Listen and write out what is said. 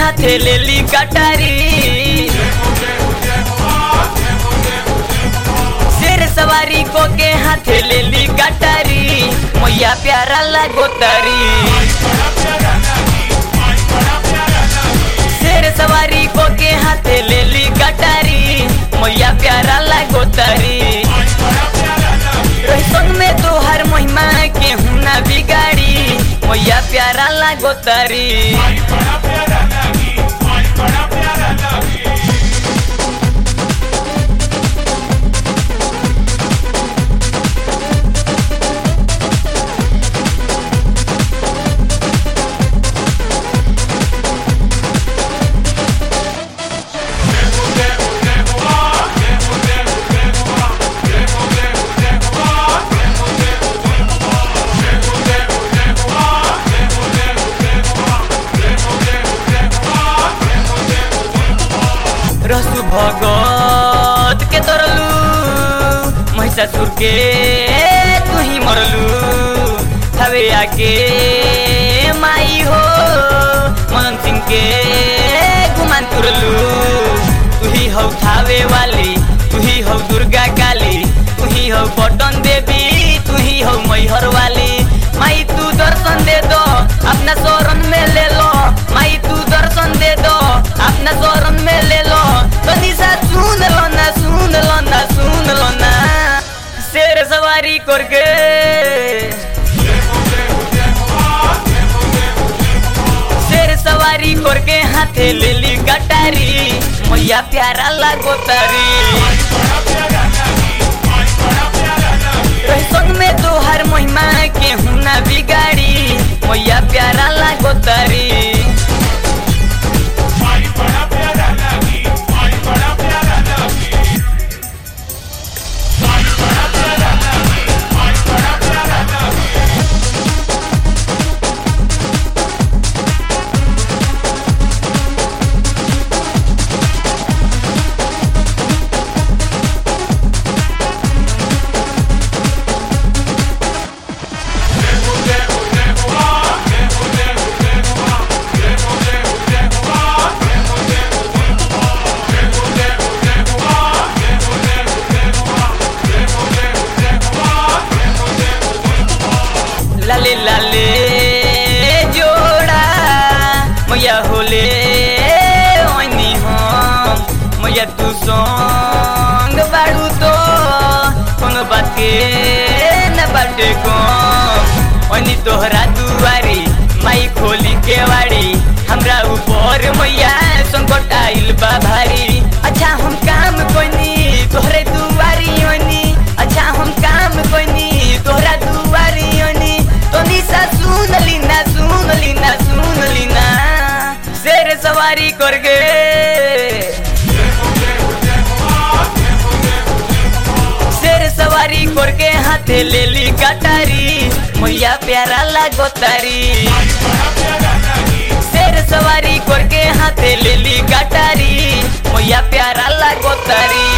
हाथे लेली कटारी शेर सवारी को के हाथे लेली कटारी मैया प्यारा लागो तारी शेर सवारी को के हाथे लेली कटारी मैया प्यारा लागो तारी संग में तोहर महिमा के हुना बिगाड़ी मैया प्यारा लागो तारी रसु भगत के तरलू महिषासुर के तू ही मरलू हवे आके माई हो मदन सिंह के गुमान तुरलू तू ही हौ थावे वाली तू ही हौ दुर्गा काली तू ही हौ पटन देवी तू ही हौ मैहर वाली माई तू दर्शन दे दो अपना शरण में ले लो माई तू दर्शन दे दो अपना शरण में ले लो तो निशा सुन लो ना सुन लो ना सुन लो ना शेर सवारी करके शेर सवारी करके हाथे लेली कटारी मैया प्यारा लागो तारी संग में तोहर महिमा के हुना बिगाड़ी मैया प्यारा लागो तारी लाले लाले जोड़ा मैया होले ओनी हम मैया तू संग बाड़ू तो कोनो बात के न बाटे कम ओनी तोहरा दुआरी माई खोली के वाड़ी हमरा ऊपर मैया संकट आइल बा भारी अच्छा हम काम कोनी तोहरे दुआरी ओनी अच्छा हम काम कोनी तोहरा दुआरी ओनी तो निशा सुन लीना सुन लीना सुन लीना शेर सवारी करके शेर सवारी करके हाथे लेली कटारी मैया प्यारा लागो तारी शेर सवारी करके हाथे लेली कटारी मैया प्यारा लागो तारी